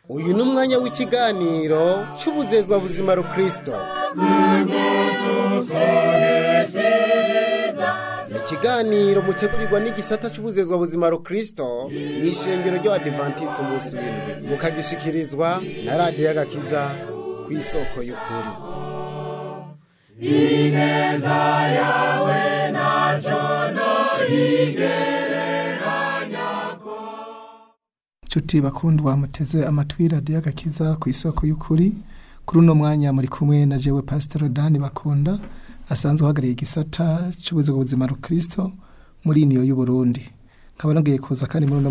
uyu ni umwanya w'ikiganiro cy'ubuzezwa buzima rukristo ni ikiganiro mutegurirwa n'igisata cy'ubuzezwa buzima rukristo mu ishengero ry'abadivantisiti umunsi w'indwi mukagishikirizwa na radiyo y'agakiza ku isoko y'ukuri nshuti bakundwa muteze amatwi radiyo y'agakiza ku isoko y'ukuri kuri uno mwanya muri kumwe na jewe pasitoro dani bakunda asanzwe uhagarariye igisata cy'ubuzima buzima rukristo muri iniyo y'uburundi nkaba nongeye kuza kandi muri uno